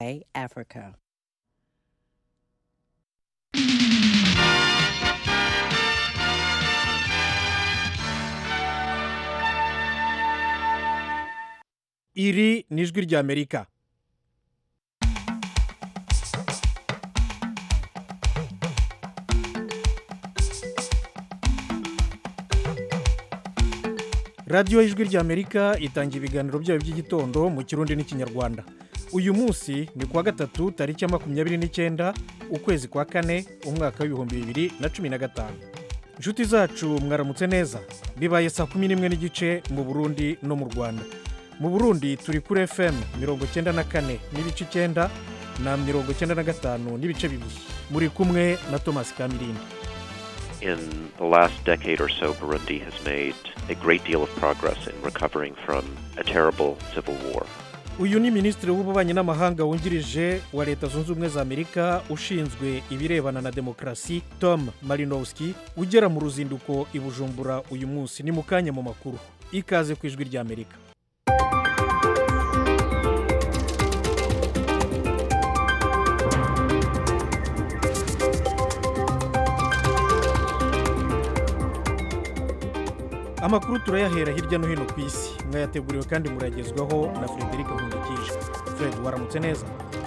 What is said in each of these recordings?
Africa. iri ni ijwi ry'amerika radiyo y'ijwi ry'amerika itanga ibiganiro byayo by'igitondo mu kirundi n'ikinyarwanda uyu munsi ni kuwa gatatu tariki ya makumyabiri n'icyenda ukwezi kwa kane umwaka w'ibihumbi bibiri na cumi na gatanu inshuti zacu mwaramutse neza bibaye saa kumi n'imwe n'igice mu burundi no mu rwanda mu burundi turi kuri fm mirongo icyenda na kane n'ibice icyenda na mirongo icyenda na gatanu n'ibice bibiri muri kumwe na thomas kamirindi In the last decade or so, Burundi has made a great deal of progress in recovering from a terrible civil war. uyu ni minisitiri w'ububanyi n'amahanga wungirije wa leta zunze ubumwe za amerika ushinzwe ibirebana na demokarasi tom marinowski ugera mu ruzinduko i bujumbura uyu munsi ni mu kanya mu makuru ikaze ku ijwi ry'amerika amakuru turayahera hirya no hino ku isi mwayateguriwe kandi murayagezwaho na frederic nkundikije fred waramutse neza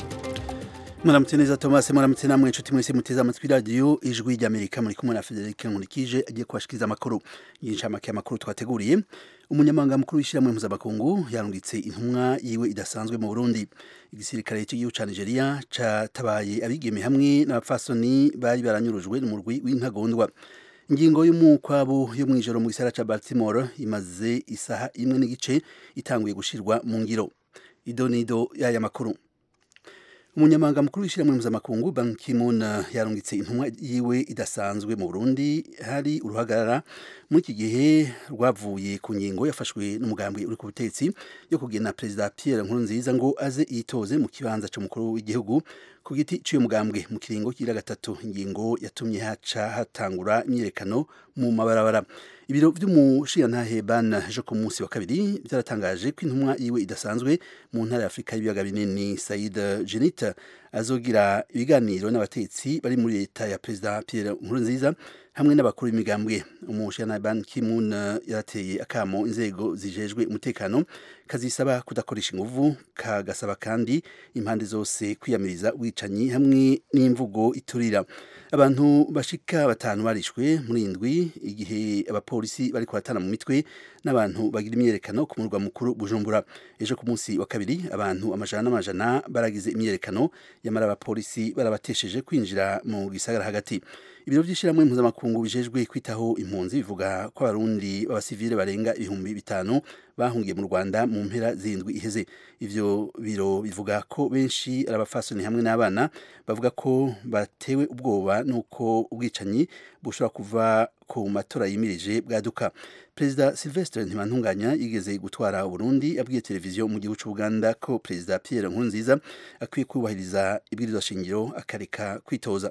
muramutse neza thomas muramutse namwe inshuti mwese muteze amatwi radiyo ijwi ry'amerika muri kumwe na frederic nkurikije agiye kubashikiriza amakuru y'inshamake y'amakuru twateguriye umunyamabanga mukuru w'ishyirahamwe mpuzamakungu yarungitse intumwa yiwe idasanzwe mu burundi igisirikare cy'igihugu cya nigeria catabaye abigeme hamwe n'abapfasoni bari baranyurujwe n'umurwi w'intagondwa ingingo y'umukwabo yo mu ijoro mu gisara ca baltimore imaze isaha imwe n'igice itanguye gushirwa mu ngiro idonido y'aya makuru umunyamabanga mukuru w'ishyirahamwe mpuzamakungu ban ki-moon yarungitse intumwa yiwe idasanzwe mu burundi hari uruhagarara muri iki gihe rwavuye ku ngingo yafashwe n'umugambi uri ku butetsi yo kugena perezida pierre nkurunziza ngo aze yitoze mu kibanza cy'umukuru w'igihugu ku giti cy'uyu mugambwe mu kiringo kira gatatu ingingo yatumye haca hatangura imyiyerekano mu mabarabara ibiro by'umushirantahe ban ejo ku munsi wa kabiri byaratangaje ko intumwa yiwe idasanzwe mu ntara ya afurika y'ibiyaga binini said jenita azogira ibiganiro n'abatetsi bari muri leta ya perezida pierre nkurunziza hamwe n'abakuru b'imigambwe umushirantahe ban ki-moon yarateye akamo inzego zijejwe umutekano kazisaba kudakoresha inguvu kagasaba kandi impande zose kwiyamiriza ubwicanyi hamwe n'imvugo iturira abantu bashika batanu barishwe muri indwi igihe abapolisi bari kuratana mu mitwe n'abantu bagira imyerekano ku murwa mukuru bujumbura ejo ku munsi wa kabiri abantu amajana n'amajana baragize imyerekano yamara abapolisi barabatesheje kwinjira mu gisagara hagati ibiro by'ishyirahamwe mpuzamakungu bijejwe kwitaho impunzi bivuga ko abarundi b'abasivile barenga ibihumbi bitanu bahungiye mu rwanda mu mpera zindwi iheze ivyo biro bivuga ko benshi ari abafasoni hamwe n'abana bavuga ko batewe ubwoba n'uko ubwicanyi bushobora kuva ku matora yimirije bwaduka perezida silvestre ntibantunganya yigeze gutwara uburundi abwiye televiziyo mu gihugu cy'ubuganda ko perezida pierre nkurunziza akwiye kubahiriza ibwirizwa shingiro akareka kwitoza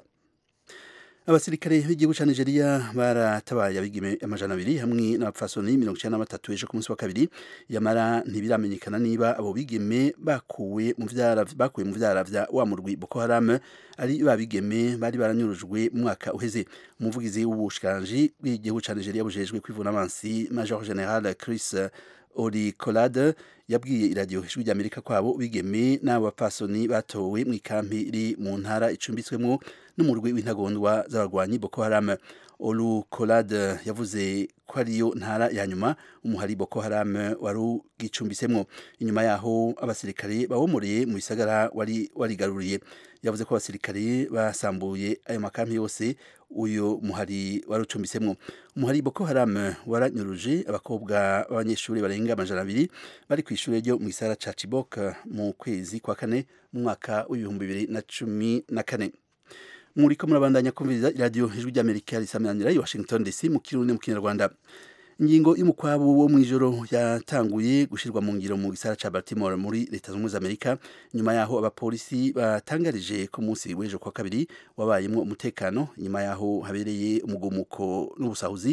abasirikare b'igihugu cya nigeria baratabaye abigime amajana abiri hamwe n'abapfasoni mirongo icyenda na batatu ejo ku munsi wa kabiri yamara ntibiramenyekana niba abo bigeme bakuwe mu vyara bakuwe mu vyara vya wa murwi boko haram ari ba bigeme bari baranyurujwe mu mwaka uheze umuvugizi w'ubushikiranganji bw'igihugu cya nigeria bujejwe kwivuna amansi major general chris oricolade yabwiye iradiyo ijwi ry'amerika kwabo bigeme n'abo bapfasoni batowe mu ikampi iri mu ntara icumbitswemo n'umurwi w'intagondwa z'abarwanyi boko haram olu colade yavuze ko ariyo ntara ya nyuma umuhari boko haram wari ugicumbitsemo inyuma yaho abasirikare bawomoreye mu bisagara wari warigaruriye yavuze ko abasirikare basambuye ayo makampi yose uyu muhari wari ucumbitsemo umuhari boko haram waranyuruje abakobwa b'abanyeshuri barenga amajana abiri bari ku ishuri ryo mu gisara ca chibok mu kwezi kwa kane mu mwaka w'ibihumbi bibiri na cumi na kane muriko murabandanya kumviriza iradiyo ijwi ry'amerika risamanira i washington dc mu kirundi mu kinyarwanda ingingo y'umukwabu wo mu ijoro yatanguye gushyirwa mu ngiro mu gisara ca baltimore muri leta zunze ubumwe za amerika nyuma yaho abapolisi batangarije ko munsi w'ejo kwa kabiri wabayemwo umutekano nyuma yaho habereye umugumuko n'ubusahuzi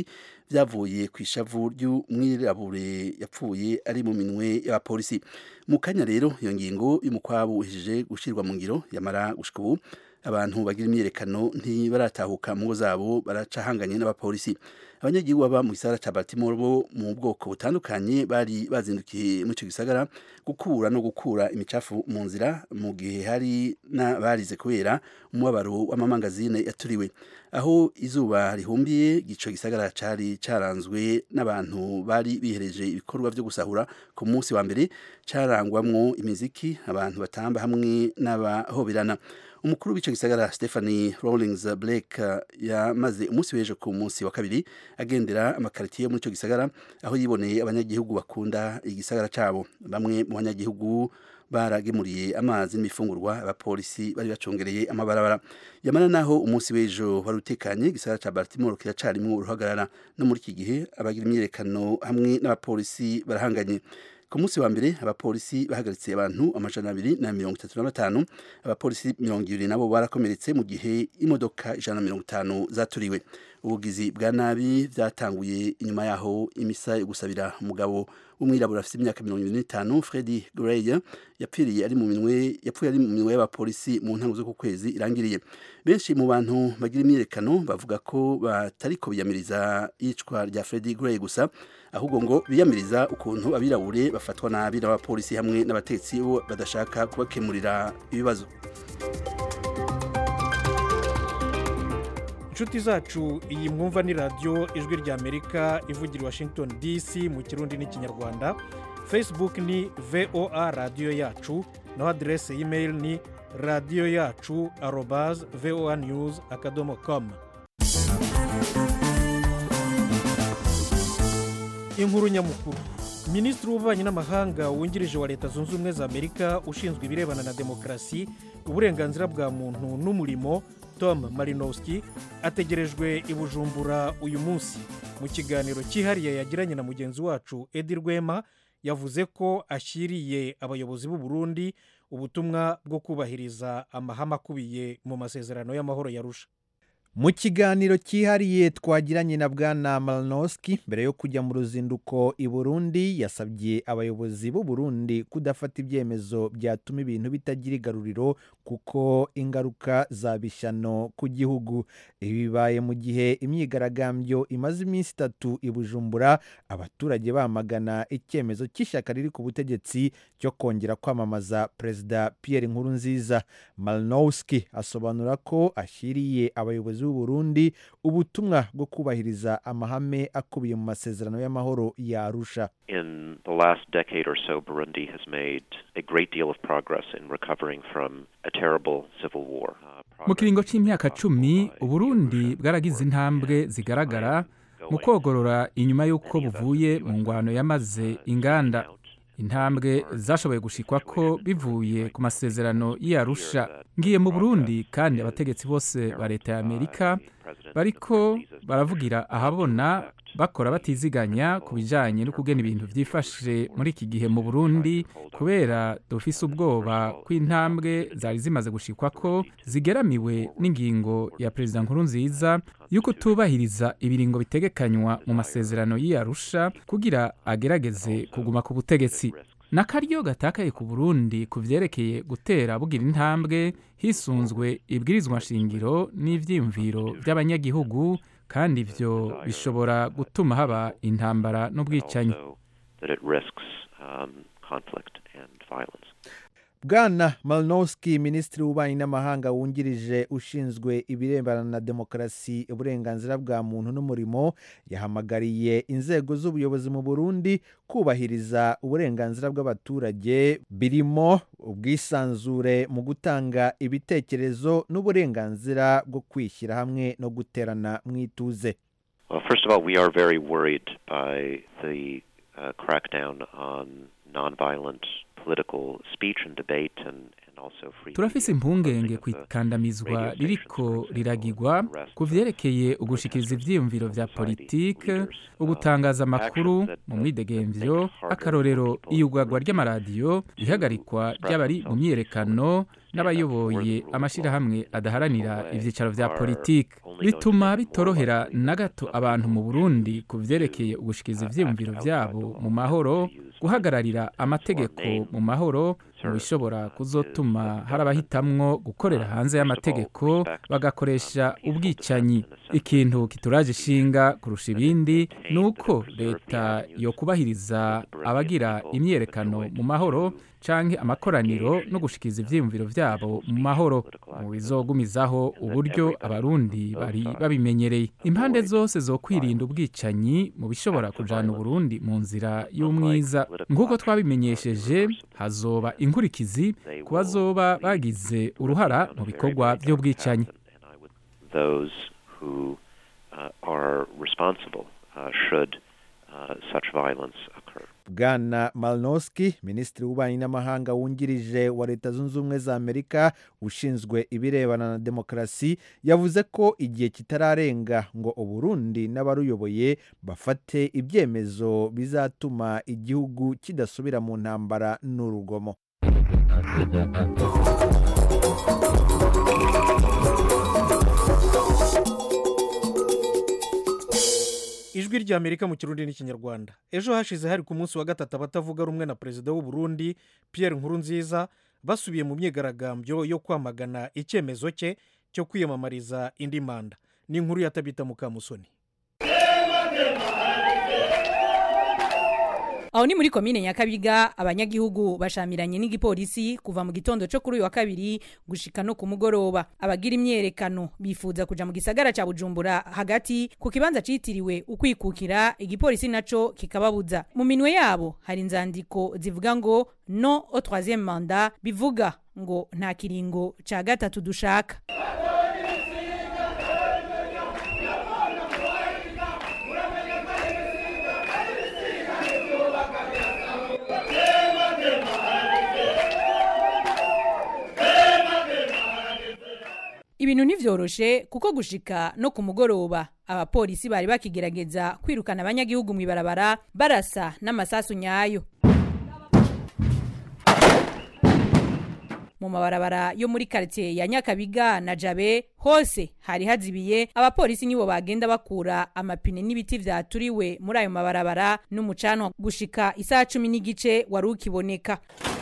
byavuye ku ishavu ry'umwirabure yapfuye ari mu minwe y'abapolisi mu kanya rero iyo ngingo y'umukwabu uhejeje gushyirwa mu ngiro yamara gushika ubu abantu bagira imyiyerekano ntibaratahuka mu ngo zabo baracahanganye n'abapolisi abanyagihugu baba mu gisagara ca Baltimore bo mu bwoko butandukanye bari bazindukiye muri ico gisagara gukura no gukura imicafu mu nzira mu gihe hari n'abarize kubera umubabaro w'amamangazine yaturiwe aho izuba rihumbiye ico gisagara cari caranzwe n'abantu bari bihereje ibikorwa vyo gusahura ku munsi wa mbere carangwamwo imiziki abantu batamba hamwe n'abahoberana umukuru w'ico gisagara Stephanie Rawlings Blake yamaze umunsi w'ejo ku munsi wa kabiri agendera amakaritiye muri ico gisagara aho yiboneye abanyagihugu bakunda igisagara cabo bamwe mu banyagihugu baragemuriye amazi n'imifungurwa abapolisi bari bacungereye amabarabara yamana naho umunsi w'ejo wari utekanye igisagara ca Baltimore kiracarimwo uruhagarara no muri iki gihe abagira imyiyerekano hamwe n'abapolisi barahanganye ku munsi wa mbere abapolisi bahagaritse abantu amajana abiri na mirongo itatu na batanu abapolisi mirongo ibiri nabo barakomeretse mu gihe imodoka ijana na mirongo itanu zaturiwe ubugizi bwa nabi byatanguye inyuma yaho imisa yo gusabira umugabo w'umwirabura afite imyaka mirongo ibiri n'itanu Freddy Gray yapfiriye ari mu minwe yapfuye ari mu minwe y'abapolisi mu ntango z'uku kwezi irangiriye benshi mu bantu bagira imyiyerekano bavuga ko batariko biyamiriza iyicwa rya Freddy Gray gusa ahubwo ngo biyamiriza ukuntu abirabure bafatwa nabi n'abapolisi hamwe n'abatetsi bo badashaka kubakemurira ibibazo inshuti zacu iyi mwumva ni radiyo ijwi ry'amerika ivugira washington dc mu kirundi n'ikinyarwanda facebook ni voa radiyo yacu naho aderese y'imeri ni radiyo yacu arobaze voa news akadomo komu inkuru nyamukuru minisitiri w'ububanyi n'amahanga wungirije wa leta zunze ubumwe za amerika ushinzwe ibirebana na demokarasi uburenganzira bwa muntu n'umurimo tom marinowski ategerejwe i bujumbura uyu munsi mu kiganiro cyihariye yagiranye na mugenzi wacu edi rwema yavuze ko ashyiriye abayobozi b'u Burundi ubutumwa bwo kubahiriza amahame akubiye mu masezerano y'amahoro yarusha mu kiganiro cyihariye twagiranye na bwana maranowski mbere yo kujya mu ruzinduko i burundi yasabye abayobozi b'u Burundi kudafata ibyemezo byatuma ibintu bitagira igaruriro kuko ingaruka zaba ishyano ku gihugu ibi bibaye mu gihe imyigaragambyo imaze iminsi itatu i bujumbura abaturage bamagana icyemezo cy'ishyaka riri ku butegetsi cyo kongera kwamamaza perezida Pierre Nkurunziza maranowski asobanura ko ashyiriye abayobozi b'u Burundi ubutumwa bwo kubahiriza amahame akubiye mu masezerano y'amahoro ya Arusha In the last decade or so, Burundi has made a great deal of progress in recovering from a terrible civil war. Uh, mu kiringo cy'imyaka progress cumi by uburundi Russia bwaragize intambwe zigaragara mu kogorora inyuma y'uko buvuye mu ngwano yamaze inganda intambwe zashoboye gushikwa ko bivuye ku masezerano y'arusha ngiye mu burundi kandi abategetsi bose ba leta ya amerika bariko baravugira ahabona bakora batiziganya ku bijyanye no kugena ibintu byifashe muri iki gihe mu burundi kubera dufise ubwoba ko intambwe zari zimaze gushikwa ko zigeramiwe n'ingingo ya perezida nkurunziza y'uko tubahiriza ibiringo bitegekanywa mu masezerano y'iyarusha kugira agerageze kuguma ku butegetsi n'akaryo gatakaye ku burundi ku vyerekeye gutera bugira intambwe hisunzwe ibwirizwa nshingiro n'ivyiyumviro by'abanyagihugu kandi ivyo bishobora gutuma haba intambara n'ubwicanyi also that it risks um, conflict and violence. bwana maranowski minisitiri w'ububanyi n'amahanga wungirije ushinzwe ibirebana na demokarasi uburenganzira bwa muntu n'umurimo yahamagariye inzego z'ubuyobozi mu burundi kubahiriza uburenganzira bw'abaturage birimo ubwisanzure mu gutanga ibitekerezo n'uburenganzira bwo kwishyira hamwe no guterana mu ituze Well, first of all, we are very worried by the uh, crackdown on nonviolent political speech and debate and, and also free turafise media, impungenge closing ku of the ikandamizwa radio stations, ririko for example, riragirwa arrest ku of vyerekeye ugushikiriza protesters, ivyiyumviro vya society politike leaders, uh, ugutangaza amakuru actions that- mu that- mwidegemvyo that make it harder akarorero for people iyugagwa to ry'amaradiyo ihagarikwa express ry'abari mu themselves myiyerekano n'abayoboye amashyirahamwe adaharanira ibyicaro vya politiki bituma bitorohera na gato abantu mu burundi ku vyerekeye ugushikiza ivyiyumviro vyabo mu mahoro guhagararira amategeko mu mahoro mu bishobora kuzotuma hari abahitamwo gukorera hanze y'amategeko bagakoresha ubwicanyi ikintu kituraje ishinga kurusha ibindi ni uko leta yo kubahiriza abagira imyerekano mu mahoro canke amakoraniro no gushikiza ivyiyumviro vyabo mu mahoro mu bizogumizaho uburyo abarundi bari babimenyereye impande zose zo kwirinda ubwicanyi mu bishobora kujana uburundi mu nzira y'umwiza nk'uko twabimenyesheje hazoba inkurikizi ku bazoba bagize uruhara mu bikorwa vy'ubwicanyi those who uh, are responsible uh, should uh, such violence occur. bwana malnoski minisitiri w'ububanyi n'amahanga wungirije wa leta zunze ubumwe za amerika ushinzwe ibirebana na demokarasi yavuze ko igihe kitararenga ngo uburundi n'abaruyoboye bafate ibyemezo bizatuma igihugu kidasubira mu ntambara n'urugomo ijwi rya amerika mu kirundi n'ikinyarwanda ejo hashize hari ku munsi wa gatatu abatavuga rumwe na perezida w'u Burundi Pierre Nkurunziza basubiye mu myigaragambyo yo kwamagana icyemezo cye cyo kwiyamamariza indi manda ni inkuru ya tabita mukamusoni aho ni muri komine nyakabiga abanyagihugu bashamiranye n'igipolisi kuva mu gitondo cyo kuri uyu wa kabiri gushika no ku mugoroba abagira imyerekano bifuza kuja mu gisagara ca bujumbura hagati ku kibanza citiriwe ukwikukira igipolisi naco kikababuza mu minwe yabo hari inzandiko zivuga ngo no au troisième manda bivuga ngo nta kiringo ca gatatu dushaka ibintu ntivyoroshe kuko gushika no ku mugoroba abapolisi bari bakigerageza kwirukana abanyagihugu mw'ibarabara barasa n'amasasu nyayo mu mabarabara yo muri quartier ya nyakabiga na jabe hose hari hazibiye abapolisi nibo bagenda bakura amapine n'ibiti vyaturiwe muri ayo mabarabara n'umucanwa gushika isaha cumi n'igice wari ukiboneka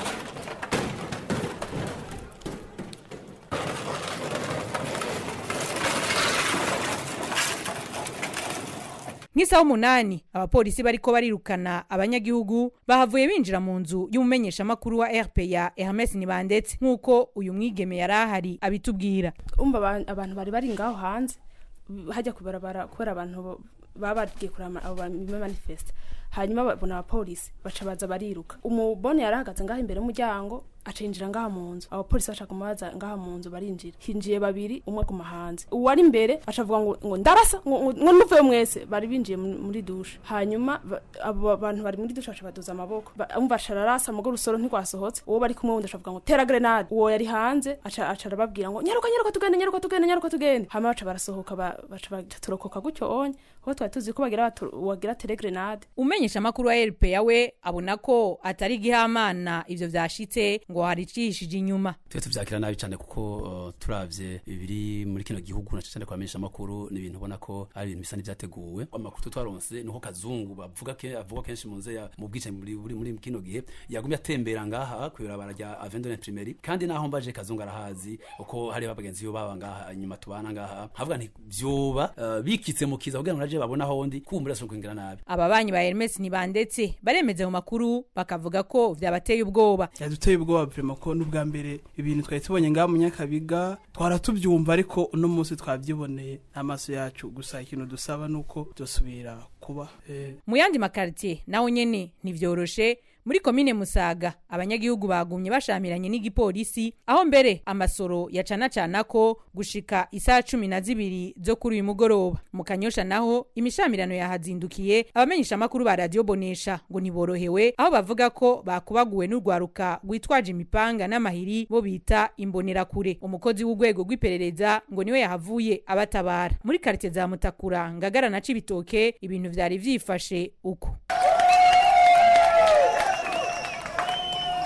nk'isaha umunani abapolisi bariko barirukana abanyagihugu bahavuye binjira mu nzu y'umumenyeshamakuru wa rpa hermes nibandetse nk'uko uyu mwigeme yari ahari abitubwira umva aba- abantu bari bari ngaho hanze hajya kubarabara kubera abantu bo- baba bagiye kureba abo manifesta hanyuma babona abapolisi baca baza bariruka umubone yari ahagaze ngaho imbere y'umuryango acinjira ngaha mu nzu abapolisi bashaka kumubaza ngaha mu nzu barinjira hinjiye babiri umwe aguma hanze uwari imbere acavuga ngo ngo ndarasa ngo ngo- ngo nuvuye mwese bari binjiye mu- muri dushe hanyuma ba- abo bantu bari muri dushe baca baduza amaboko Ba- umva aca ararasa mugo rusoro ntirwasohotse uwo bari kumwe wundi acavuga ngo tera grenade uwo yari hanze aca aca arababwira ngo nyaruka nyaruka tugende nyaruka tugende nyaruka tugende hanyuma baca barasohoka ba- baca baca turokoka gutyo onye aho twari tuzi ko bagira batu- wagira tere grenade umumenyeshamakuru wa rpa we abona ko atari igihamana ivyo vyashitse ngo hari icihishije inyuma twe tuvyakira nabi cyane kuko uh, turavye ibiri muri kino gihugu na cyane kwamenyesha amakuru ni ibintu ubona ko ari ibintu bisa n'ivyateguwe amakuru twaronse nuko kazungu bavuga ke avuga kenshi mu nze ya mu bwicanyi muri muri muri kino gihe yagumye atembera ngaha kw'ibarabara rya Avendone Primary kandi naho mbaje kazungu arahazi uko hari abagenzi yo baba ngaha inyuma tubana ngaha havuga nti vyoba uh, bikitse mu kiza kugira ngo naje babona hondi kumbura so kwingira nabi ababanyi ba hermes ntibandetse baremeza mu makuru bakavuga ko vyabateye ubwoba yaduteye ubwoba vrema ko n'ubwa mbere ibintu twari tubonye ngaha mu nyakabiga twaratubyumva ariko uno munsi twabyiboneye n'amaso yacu gusa ikintu dusaba ni uko dusubira kuba eh, mu yandi makaritiye naho nyene ntivyoroshe muri komine musaga abanyagihugu bagumye bashamiranye n'igipolisi aho mbere amasoro yacanacana ko gushika isaha cumi na zibiri zo kuri uyu mugoroba mu kanyosha naho imishamirano yahazindukiye abamenyesha amakuru ba radiyo bonesha ngo ntiborohewe aho bavuga ko bakubaguwe n'urwaruka rwitwaje imipanga n'amahiri bo bita imbonerakure umukozi w'urwego rw'iperereza ngo niwe yahavuye abatabara muri karitiye za mutakura ngagara na cibitoke ibintu vyari vyifashe uko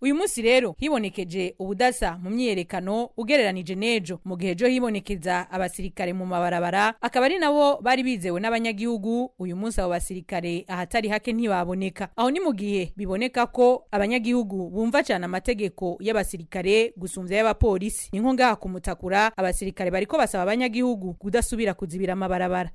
uyu munsi rero hibonekeje ubudasa mu myiyerekano ugereranije n'ejo mu gihe ejo hibonekeza abasirikare mu mabarabara akaba ari nabo bari bizewe n'abanyagihugu uyu munsi abo basirikare ahatari hake ntibaboneka aho ni mu gihe biboneka ko abanyagihugu bumva cyane amategeko y'abasirikare gusumvya y'abapolisi ni nko ngaha kumutakura abasirikare bariko basaba abanyagihugu kudasubira kuzibira amabarabara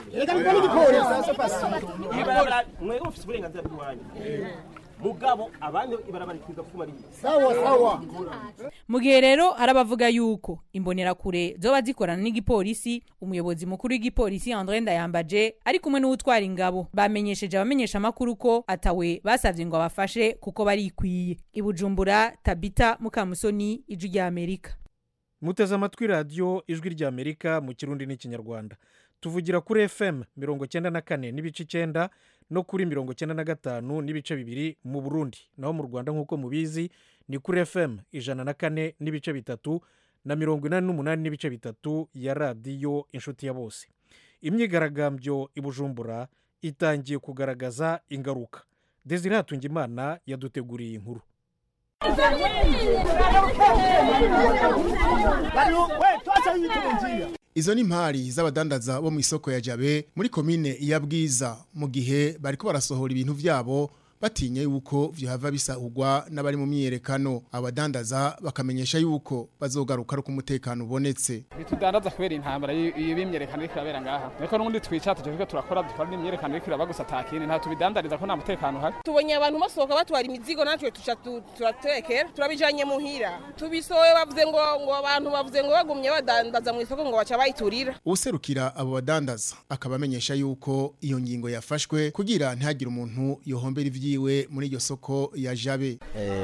mwebwe mufite uburenganzira bw'iwanyu mugabo abandi ibarabara ikiga kuba ari mu gihe rero hari abavuga yuko imbonerakure zoba zikorana n'igipolisi umuyobozi mukuru w'igipolisi André Ndayambaje ari kumwe n'uwutwara ingabo bamenyesheje abamenyesha amakuru ko atawe basavye ngo abafashe kuko barikwiye ibujumbura Tabita Mukamusoni ijwi rya Amerika muteze amatwi radiyo ijwi ry'amerika mu kirundi n'ikinyarwanda tuvugira kuri fm mirongo cyenda na kane n'ibice icyenda no kuri mirongo cyenda na gatanu n'ibice bibiri mu burundi naho mu rwanda nk'uko mubizi ni kuri fm ijana na kane n'ibice bitatu na mirongo inani n'umunani n'ibice bitatu ya radiyo inshuti ya bose imyigaragambyo i bujumbura itangiye kugaragaza ingaruka desire hatungimana yaduteguriye inkuru Izo ni impari z'abadandaza bo mu isoko ya Jabe muri komine ya Bwiza mu gihe bariko barasohora ibintu vyabo batinye yuko vyohava bisahurwa n'abari mu myiyerekano abadandaza bakamenyesha yuko bazogaruka ari umutekano ubonetse bitudandaza kubera intambara iyo bimyerekano iriko irabera ngaha ariko n'ubundi twica tuje turakora dukora n'imyerekano iriko iraba gusa atakindi nta tubidandariza ko nta mutekano uhari tubonye abantu basohoka batwara imizigo natwe tuca turatekera turabijanye muhira tubisohoye bavuze ngo ngo abantu bavuze ngo bagumye badandaza mu isoko ngo baca bayiturira userukira abo badandaza akaba amenyesha yuko iyo ngingo yafashwe kugira ntihagire umuntu yohombera ivyi yiwe muri iryo soko ya jabe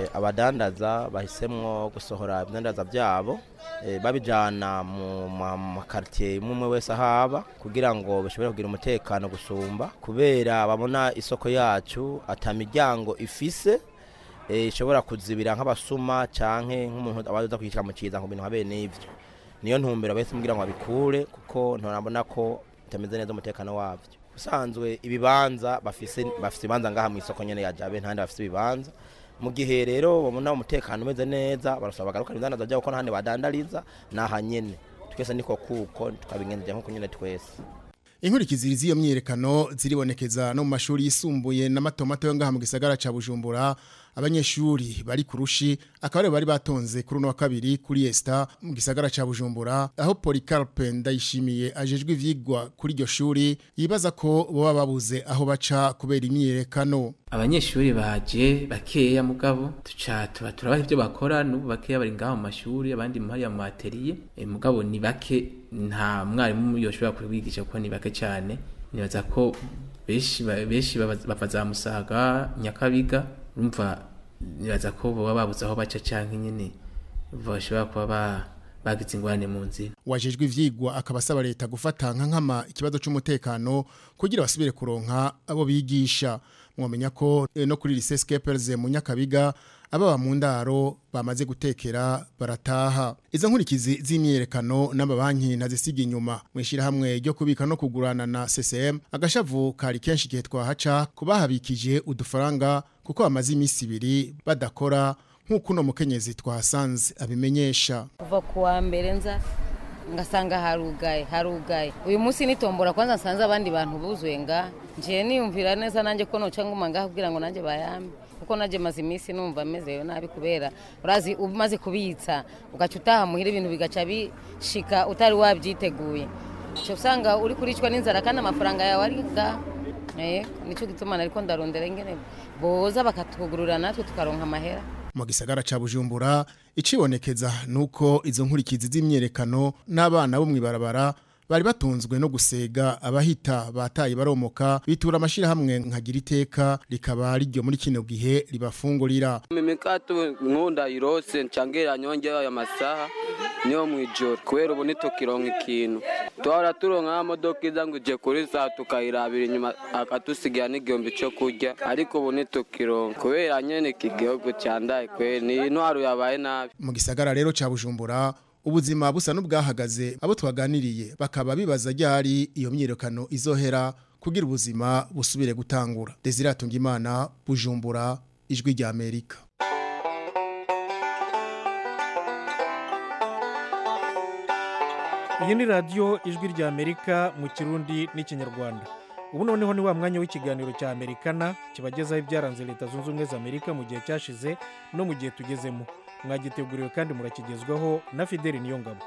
abadandaza bahisemwo gusohora ibidandaza byabo babijyana mu makaritiye imwe umwe wese ahaba kugira ngo bashobore kugira umutekano gusumba kubera babona isoko yacu atamiryango ifise ishobora kuzibira nk'abasuma cyangwa nk'umuntu abaza kwishyura mu kiza ngo bintu habe n'ibyo niyo ntumbero bahise mubwira ngo babikure kuko nturabona ko bitameze neza umutekano wabyo usanzwe ibibanza bafise bafise ibibanza ngaha mu isoko nyene ya Jabe ntandi bafise ibibanza mu gihe rero babona umutekano umeze neza barasaba bagaruka ibidandaza byabo ko ntahandi badandariza naha nyene twese niko kuko tukabigenza nko nyene twese inkurikizi z'iyo myiyerekano ziribonekeza no mu mashuri yisumbuye n'amatomato yo ngaha mu gisagara ca Bujumbura abanyeshuri bari kurushi akaba bari batonze kuri uno wa kabiri kuri Esta mu gisagara ca Bujumbura aho Polycarpe ndayishimiye ajejwe ivyigwa kuri iryo shuri yibaza ko boba babuze aho baca kubera imyiyerekano abanyeshuri baje bakeya mugabo tuca tuba turabaha ibyo bakora n'ubu bakeya bari ngaho mu mashuri abandi hariya mu atelier e, mugabo ni bake nta mwarimu yoshobora kubigisha kuko ni bake cyane nibaza ko benshi benshi bava za musaga nyakabiga urumva nibaza ko baba babuze aho baca cyangwa nyine bashobora kuba ba bagize ingorane mu nzira wajejwe ivyigwa akaba asaba leta gufata nka nkama ikibazo c'umutekano kugira basubire kuronka abo bigisha mwamenya ko e, no kuri lycée Scapers mu Nyakabiga ababa mu ndaro bamaze gutekera barataha izo nkurikizi z'imyerekano n'amabanki nazisiga inyuma mwishira hamwe ryo kubika no kugurana na CCM agashavu kari kenshi gihe twahaca kubahabikije udufaranga kuko bamaze iminsi ibiri badakora nk'uko uno mukenyezi twahasanze abimenyesha kuva ku wa mbere nza ngasanga harugaye harugaye uyu munsi nitombora kwanza nsanze abandi bantu buzuye nga ngiye niyumvira neza nanjye ko noca nguma ngaha kugira ngo nanjye bayambe kuko nanjye maze iminsi numva mezeyo nabi kubera urazi umaze kubitsa ugaca utaha muhira ibintu bigaca bishika utari wabyiteguye cyo usanga uri kuricwa n'inzara kandi amafaranga yawe ari ngaha nicyo gituma nariko ndarondera ingene boza bakatugurura natwe tukaronka amahera mu gisagara ca Bujumbura icibonekeza nuko izo nkurikizi z'imyerekano n'abana bo mwibarabara bari batunzwe no gusega abahita bataye baromoka bitura amashira hamwe nkagira iteka rikaba riryo muri kino gihe ribafungurira mimikato nkunda irose ncangera nyonge ya masaha niyo mwijoro kubera ubu nitukironka ikintu tuhora turonka modoka iza ngo ije kuri saa tukayirabira inyuma akatusigira n'igihumbi cyo kurya ariko ubu nitukironka kubera nyene iki gihugu candaye kweri ni intwaro yabaye nabi mu gisagara rero ca Bujumbura ubuzima busa n'ubwahagaze abo twaganiriye bakaba bibaza ryari iyo myirekano izohera kugira ubuzima busubire gutangura Desire Atungimana Bujumbura ijwi rya Amerika iyi ni radiyo ijwi rya amerika mu kirundi n'ikinyarwanda ubu noneho ni wa mwanya w'ikiganiro cya amerikana kibagezaho ibyaranze leta zunze ubumwe za amerika mu gihe cyashize no mu gihe tugezemo mwagiteguriwe kandi murakigezwaho na fideli niyongabo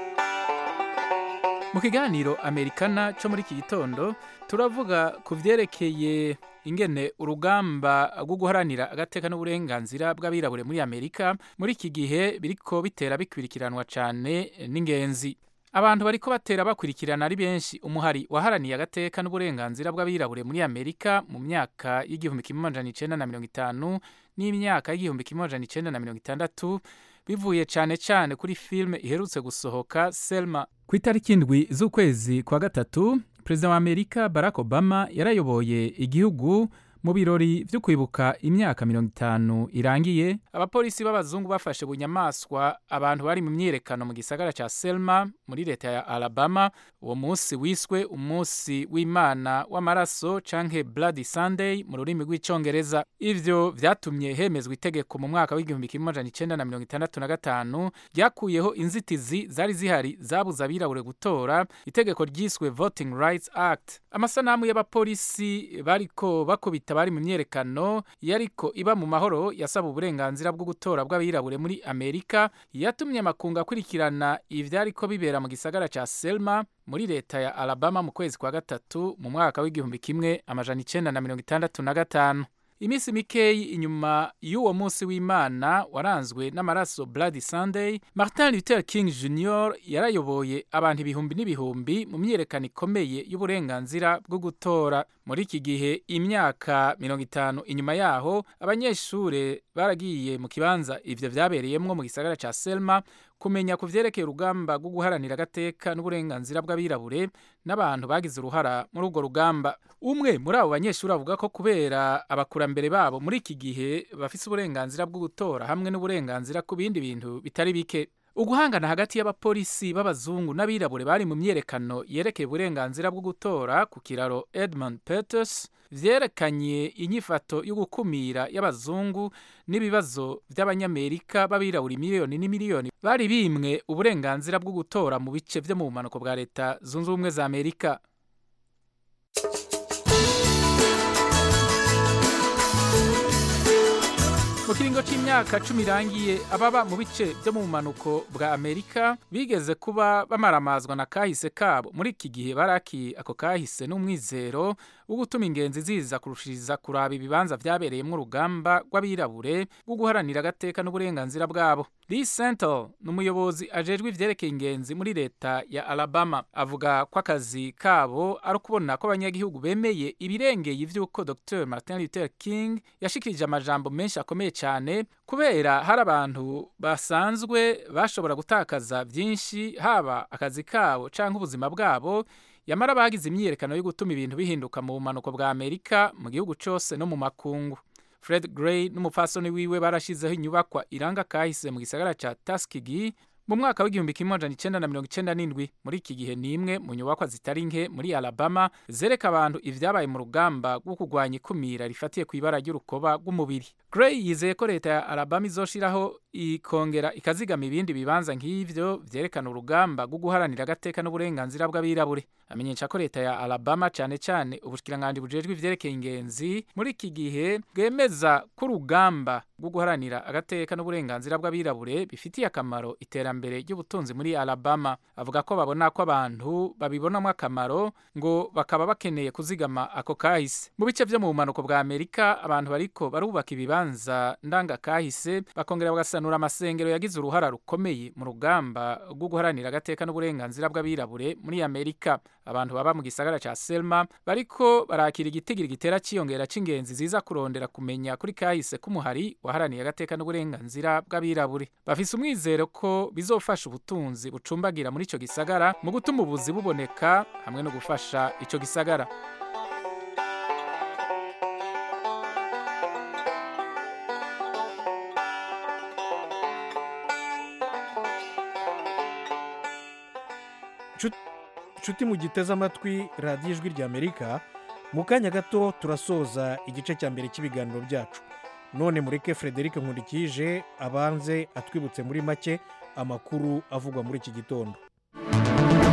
mu kiganiro amerikana cyo muri iki gitondo turavuga ku byerekeye ingene urugamba rwo guharanira agateka n'uburenganzira bw'abirabure muri amerika muri iki gihe biriko bitera bikwirikiranwa cyane n'ingenzi abantu bariko batera bakurikirana ari benshi umuhari waharaniye agateka n'uburenganzira bw'abirabure muri amerika mu myaka y'igihumbi kimwe amajana icenda na mirongo itanu n'imyaka y'igihumbi kimwe amajana icenda na mirongo itandatu bivuye cyane cyane kuri filime iherutse gusohoka selma ku itariki indwi z'ukwezi kwa gatatu perezida wa amerika barack obama yarayoboye igihugu mu birori byo kwibuka imyaka mirongo itanu irangiye abapolisi b'abazungu bafashe bunyamaswa abantu bari mu myiyerekano mu gisagara cya selma muri leta ya alabama uwo munsi wiswe umunsi w'imana w'amaraso canke bloody sunday mu rurimi rw'icongereza ivyo vyatumye hemezwa itegeko mu mwaka w'igihumbi kimwe amajana icenda na mirongo itandatu na gatanu ryakuyeho inzitizi zari zihari zabuza abirabure gutora itegeko ryiswe voting rights act amasanamu y'abapolisi bariko bakubita bari mu myerekano yariko iba mu mahoro yasaba uburenganzira bwo gutora bw'abirabure muri amerika yatumye amakungu akurikirana ivyariko bibera mu gisagara ca selma muri leta ya alabama mu kwezi kwa gatatu mu mwaka w'igihumbi kimwe amajana icenda na mirongo itandatu na gatanu iminsi mikeyi inyuma y'uwo munsi w'imana waranzwe n'amaraso bloody sunday martin luther king jr yarayoboye abantu ibihumbi n'ibihumbi mu myiyerekano ikomeye y'uburenganzira bwo gutora muri iki gihe imyaka mirongo itanu inyuma yaho abanyeshure baragiye mu kibanza ivyo vyabereyemwo mu gisagara ca selma kumenya ku vyerekeye urugamba rwo guharanira agateka n'uburenganzira bw'abirabure n'abantu bagize uruhara muri urwo rugamba umwe muri abo banyeshuri avuga ko kubera abakurambere babo muri iki gihe bafise uburenganzira bwo gutora hamwe n'uburenganzira ku bindi bintu bitari bike uguhangana hagati y'abapolisi b'abazungu n'abirabure bari mu myerekano yerekeye uburenganzira bwo gutora ku kiraro edmund peters vyerekanye inyifato yo gukumira y'abazungu n'ibibazo by'abanyamerika b'abirabura miliyoni n'imiliyoni bari bimwe uburenganzira bwo gutora mu bice vyo mu bumanuko bwa leta zunze ubumwe za amerika mu kiringo c'imyaka cumi irangiye ababa mu bice vyo mu bumanuko bwa amerika bigeze kuba bamaramazwa na kahise kabo muri iki gihe baraki ako kahise n'umwizero wo gutuma ingenzi ziza kurushiriza kuraba ibibanza vyabereyemwo urugamba rw'abirabure rwo guharanira agateka n'uburenganzira bwabo lee sentel ni umuyobozi ajejwe ivyerekeye ingenzi muri leta ya alabama avuga ko akazi kabo ari ukubona ko abanyagihugu bemeye ibirengeye ivy'uko dr martin luther king yashikirije amajambo menshi akomeye cyane kubera hari abantu basanzwe bashobora gutakaza byinshi haba akazi kabo cyangwa ubuzima bwabo yamara bagize imyiyerekano yo gutuma ibintu bihinduka mu bumanuko bwa amerika mu gihugu cyose no mu makungu fred gray n'umupfasoni wiwe barashizeho inyubakwa iranga kahise mu gisagara cya taskigi mu mwaka w'igihumbi kimwe amajana icenda na mirongo icenda n'indwi muri iki gihe ni imwe mu nyubakwa zitari nke muri alabama zereka abantu ivyabaye mu rugamba rwo kurwanya ikumira rifatiye ku ibara ry'urukoba rw'umubiri gray yizeye ko leta ya alabama izoshiraho ikongera ikazigama ibindi bibanza nk'ivyo vyerekana urugamba rwo guharanira agateka n'uburenganzira bw'abirabure amenyesha ko leta ya alabama cane cane ubushikiranganji bujejwe ivyerekeye ingenzi muri iki gihe bwemeza ko urugamba rwo guharanira agateka n'uburenganzira bw'abirabure bifitiye akamaro iterambere ry'ubutunzi muri alabama avuga ko babona ko abantu babibonamo akamaro ngo bakaba bakeneye kuzigama ako kahise mu bice vyo mu bumanuko bwa amerika abantu bariko barubaka ibibanza ndanga kahise bakongera bagasanura amasengero yagize uruhara rukomeye mu rugamba rwo guharanira agateka n'uburenganzira bw'abirabure muri amerika abantu baba mu gisagara ca selma bariko barakira igitigiri gitera ciyongera c'ingenzi ziza kurondera kumenya kuri kahise k'umuhari waharaniye agateka n'uburenganzira bw'abirabure bafise umwizero ko bizofasha ubutunzi bucumbagira muri ico gisagara mu gutuma ubuzi buboneka hamwe no gufasha ico gisagara nshuti mu giteze amatwi radiyo ijwi ry'amerika mu kanya gato turasoza igice cya mbere cy'ibiganiro byacu none mureke frederic nkurikije abanze atwibutse muri make amakuru avugwa muri iki gitondo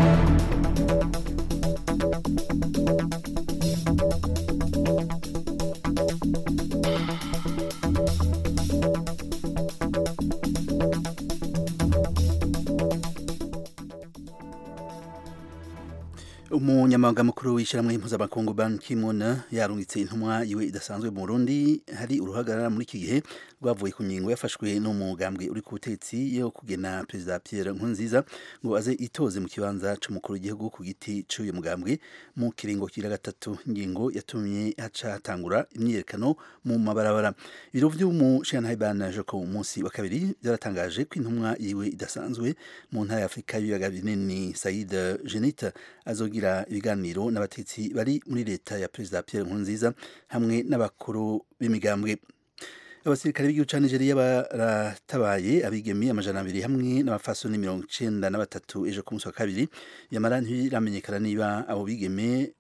umunyamabanga mukuru w'ishyirahamwe mpuzamakungu ban ki-moon yarungitse intumwa yiwe idasanzwe mu burundi hari uruhagarara muri iki gihe rwavuye ku ngingo yafashwe n'umugambwe uri ku butegetsi yo kugena perezida pierre nkurunziza ngo aze itoze mu kibanza c'umukuru w'igihugu ku giti c'uyu mugambwe mu kiringo kira gatatu ingingo yatumye haca hatangura imyiyerekano mu mabarabara ibiro vy'umushirantahe ban joko munsi wa kabiri byaratangaje ko intumwa yiwe idasanzwe mu ntara ya afurika y'ibiyaga binini said jenite azogira ibiganiro n'abatetsi bari muri leta ya perezida Pierre Nkurunziza hamwe n'abakuru b'imigambwe abasirikare b'igihugu ca Nigeria baratabaye abigemi amajana abiri hamwe n'abafasoni mirongo icenda na batatu ejo ku munsi wa kabiri yamara ntiramenyekana niba abo bigeme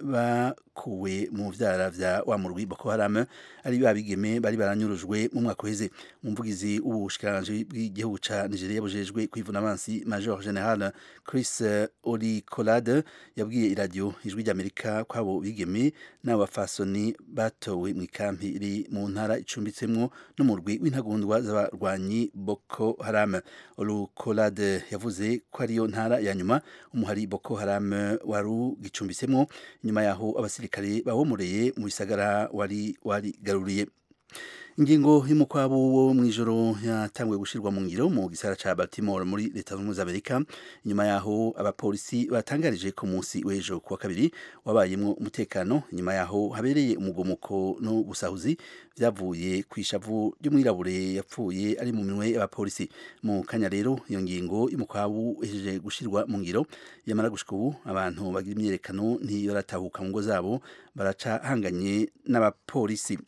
bakuwe mu vyara vya wa murwi Boko Haram ari ba bigeme bari baranyurujwe mu mwaka uheze umuvugizi w'ubushikiranganji bw'igihugu ca Nigeria bujejwe kwivuna abansi Major General Chris Olikolade yabwiye iradiyo ijwi ry'Amerika ko abo bigeme n'abafasoni batowe mu ikampi iri mu ntara icumbitsemwo n'umurwi w'intagondwa z'abarwanyi Boko Haram Olukolade yavuze ko ariyo ntara ya nyuma umuhari Boko Haram wari gicumbitsemwo nyuma yaho abasirikare bawomoreye mu bisagara wari warigaruriye ingingo y'umukwabu wo mu ijoro yatanguye gushirwa mu ngiro mu gisara ca Baltimore muri leta zunze ubumwe za Amerika nyuma yaho abapolisi batangarije ku munsi w'ejo kuwa kabiri wabayemwo umutekano nyuma yaho habereye umugomuko no gusahuzi vyavuye ku ishavu ry'umwirabure yapfuye ari mu minwe y'abapolisi mu kanya rero iyo ngingo y'umukwabu ihejeje gushirwa mu ngiro yamara gushika ubu abantu bagira imyerekano ntiyoratahuka mu ngo zabo baraca hanganye n'abapolisi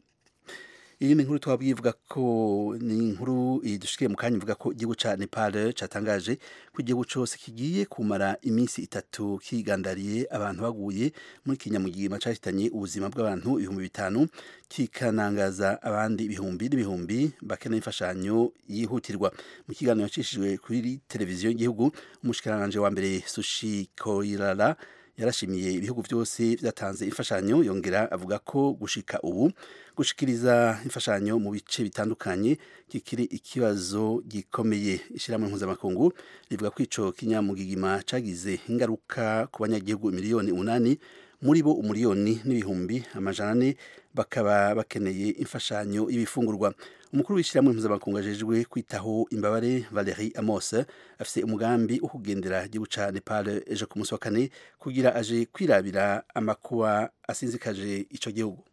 iyi ni inkuru twabwiye ivuga ko ni inkuru idushikiye mu kanya ivuga ko igihugu ca Nepal catangaje ko igihugu cose kigiye kumara iminsi itatu kigandariye abantu baguye muri kinyamugigima cahitanye ubuzima bw'abantu ibihumbi bitanu kikanangaza abandi ibihumbi n'ibihumbi bakeneye imfashanyo yihutirwa mu kiganiro yacishijwe kuri televiziyo y'igihugu umushikiranganje wa mbere Sushi Koirala yarashimiye ibihugu byose byatanze imfashanyo yongera avuga ko gushika ubu gushikiriza imfashanyo mu bice bitandukanye kikiri ikibazo gikomeye ishyirahamwe mpuzamakungu rivuga ko ico kinyamugigima cagize ingaruka ku banyagihugu miliyoni umunani muri bo umuriyoni n'ibihumbi amajana ane bakaba bakeneye imfashanyo y'ibifungurwa umukuru w'ishyirahamwe mpuzamakungu ajejwe kwitaho imbabare Valerie Amos afise umugambi wo kugendera igihugu ca Nepal ejo ku munsi wa kane kugira aje kwirabira amakuba asinzikaje ico gihugu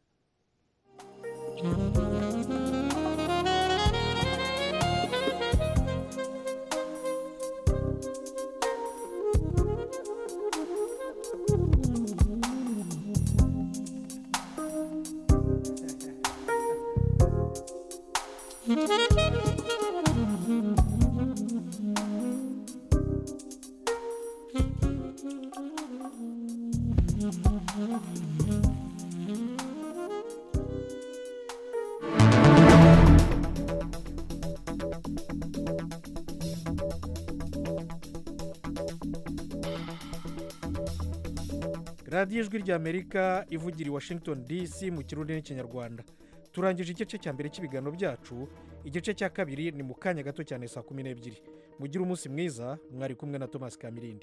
radiyo ijwi ry'amerika ivugira i washington dc mu kirundi n'ikinyarwanda turangije igice cya mbere cy'ibiganiro byacu igice cya kabiri ni mu kanya gato cyane saa kumi n'ebyiri mugire umunsi mwiza mwari kumwe na thomas kamirindi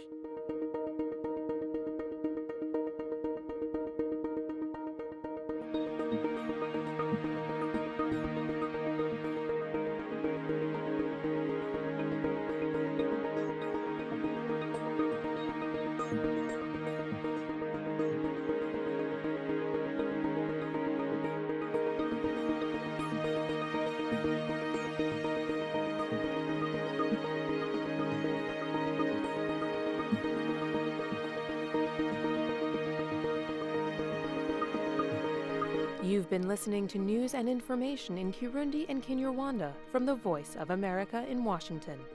You've been listening to news and information in Kirundi and Kinyarwanda from the Voice of America in Washington.